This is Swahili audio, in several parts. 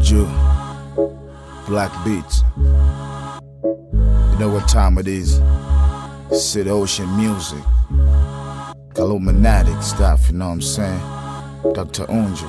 Unju, Black Beats. You know what time it is? City Ocean Music. Illuminatic stuff, you know what I'm saying? Dr. Unju.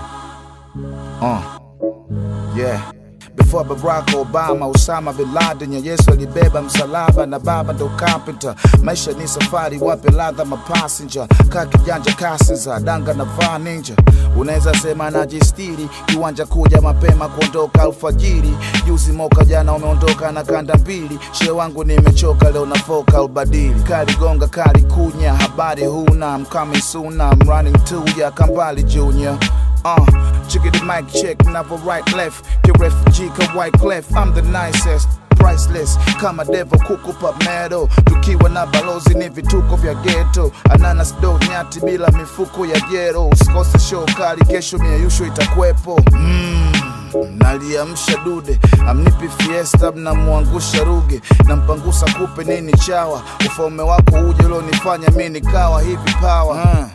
Uh, yeah. Before Barack Obama, Osama bin Laden ya Yesu alibeba msalaba na baba ndo carpenter. Maisha ni safari, wape ladha mapassenger, kaa kijanja kasiza, danga na vaa ninja. Unaweza sema najistiri, kiwanja kuja mapema kuondoka alfajiri. Juzi moka jana umeondoka na kanda mbili, she wangu nimechoka leo nafoka albadili. Kali gonga kali kunya, habari huna, I'm coming soon, I'm running to ya Kambali Junior. Uh, check the mic check, never right left. The refugee ka white clef, I'm the nicest. Priceless kama devo kukupa medo, tukiwa na balozi ni vituko vya ghetto. Ananas do nyati bila mifuko ya jero, usikose show kali kesho, mieyusho itakwepo mm. Naliamsha dude, amnipi fiesta, mnamwangusha ruge, nampangusa kupe nini chawa, ufalme wako uje ulionifanya mi nikawa hivi power uh.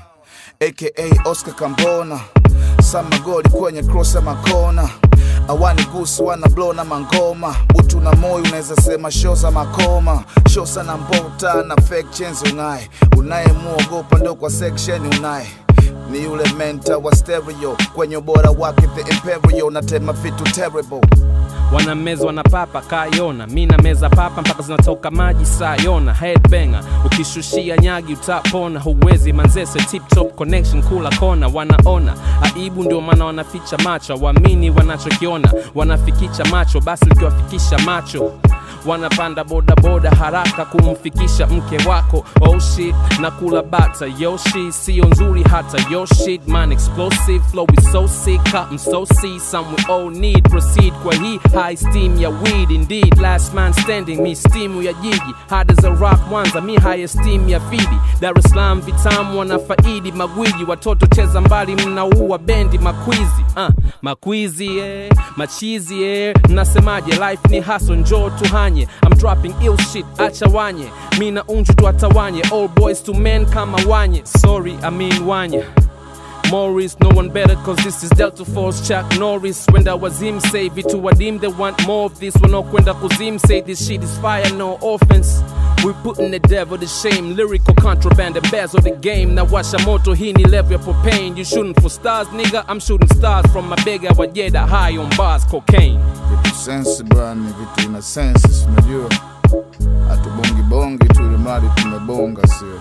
aka Oscar Kambona samagoli kwenye cross ya makona awani gusu wana blow na mangoma utu na moyo unaweza sema shosa makoma shosa na mbota na fake chains unaye unayemuogopa ndo kwa section unaye ni yule menta wa stereo kwenye ubora wake the imperial natema vitu terrible wanamezwa na papa kayona mi na meza papa mpaka zinatoka maji sayona headbanger ukishushia nyagi utapona huwezi manzese tip top connection kula kona wanaona aibu ndio maana wanaficha macho waamini wanachokiona wanafikicha macho basi ukiwafikisha macho wanapanda bodaboda haraka kumfikisha mke wako oh shit na kula bata yoshi sio nzuri hata yo shit man explosive flow is so sick I'm so see some we all need proceed kwa hii high steam ya weed indeed last man standing mi stimu ya jiji hada za rock mwanza mi high esteem ya fidi dar es salaam vitamu wanafaidi magwiji watoto cheza mbali mnaua bendi makwizi uh, makwizi eh, machizi eh. mnasemaje life ni haso njoo tuhanye I'm dropping ill shit acha wanye mi na unju tuatawanye all boys to men kama wanye sorry I mean wanye Morris, no one better cause this is Delta Force Chuck Norris Wenda wazim say vitu wadim they want more of this wanaokwenda kuzim say this shit is fire no offense we putting the devil to shame lyrical contraband embezzle the game na washa moto hii ni level ya propane you shooting for stars nigga I'm shooting stars from my bega wajeda high on bars cocaine vitu sensi bwana, vitu ina sensi, unajua hatubongi bongi tu, ili mradi tumebonga, sio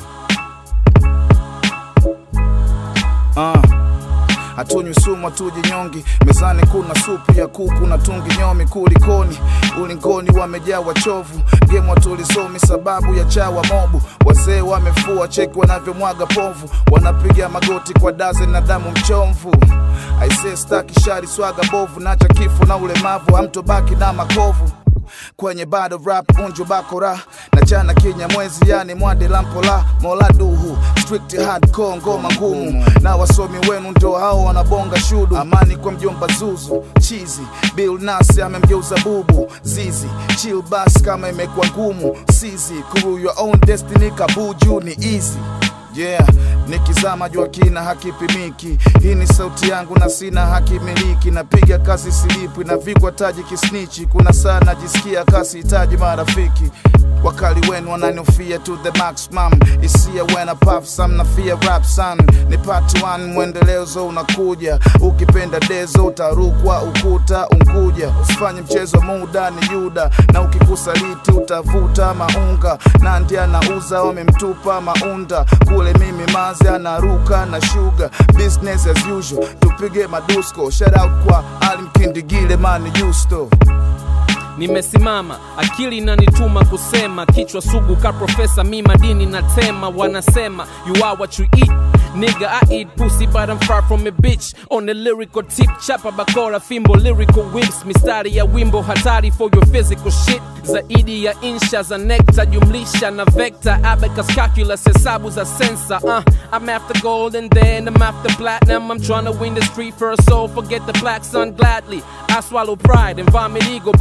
uh. Hatunywi sumu, hatuji nyongi, mezani kuna supu ya kuku na tungi nyomi kulikoni, ulingoni wamejaa wachovu, gemu hatulisomi sababu ya chawa mobu, wazee wamefua cheki wanavyomwaga povu, wanapiga magoti kwa daze na damu mchomvu. Aisee, staki shari swaga bovu, nacha kifo na ulemavu, hamtobaki na makovu kwenye bado rap unju bakora na chana kinya mwezi yani mwande lampola mola duhu strict hardcore ngoma ngumu na wasomi wenu ndio hao wanabonga shudu amani kwa mjomba zuzu chizi bill nasi amemgeuza bubu zizi chill bas kama imekuwa ngumu sizi kuru your own destiny kabuju ni easy yeah nikizama jua kina hakipimiki hii ni sauti yangu na sina hakimiliki napiga kazi silipwi navikwa taji kisnichi kuna saa najisikia kasi hitaji marafiki wakali wenu wananiofia to the maximum isia when I puff some na fear rap son ni part 1 mwendelezo unakuja ukipenda dezo utarukwa ukuta unkuja usifanye mchezo muda ni yuda na ukikusaliti utavuta maunga nandi anauza wamemtupa maunda kule mimi mazi anaruka na shuga business as usual tupige madusko shout out kwa alimkindigile mani justo nimesimama akili inanituma kusema kichwa sugu ka profesa mi madini na tema wanasema you are what you eat Nigga, I eat pussy, but I'm far from a bitch. On the lyrical tip, chapa bakora, fimbo, lyrical whips. Mistari ya wimbo hatari for your physical shit. Zaidi ya insha za nekta, jumlisha na vector. Abacus calculus, hesabu za sensa. Uh, I'm after gold and then I'm after platinum. I'm trying to win the street first, so forget the black sun gladly. I swallow pride and vomit ego, but really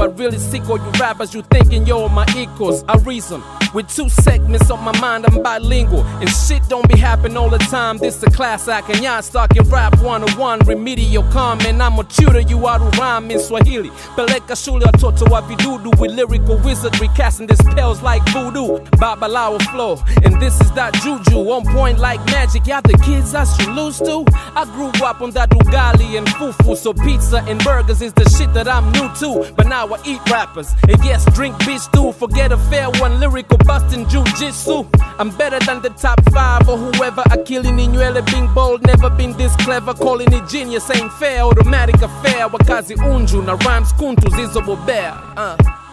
sick all you rappers, you thinking you're my equals. I reason with two segments on my mind, I'm bilingual. And shit don't be happening all the time. This a class act, and y'all stocking rap 101. Remedial comment, I'm a tutor you out of rhyme in Swahili. Peleka shule watoto wa vidudu with lyrical wizardry, casting these spells like voodoo. Babalawo flow, and this is that juju. On point like magic, y'all the kids I should lose to. I grew up on that ugali and fufu, so pizza and burgers is the shit that I'm new to. But now I eat rappers, and yes, drink bitch too. Forget a fair one, lyrical busting jujitsu. I'm better than the top five or whoever. Akili Ninywele being bold, never been this clever. Calling it genius ain't fair, automatic affair. Wakazi unju na rhymes kuntu zizobobea. Uh.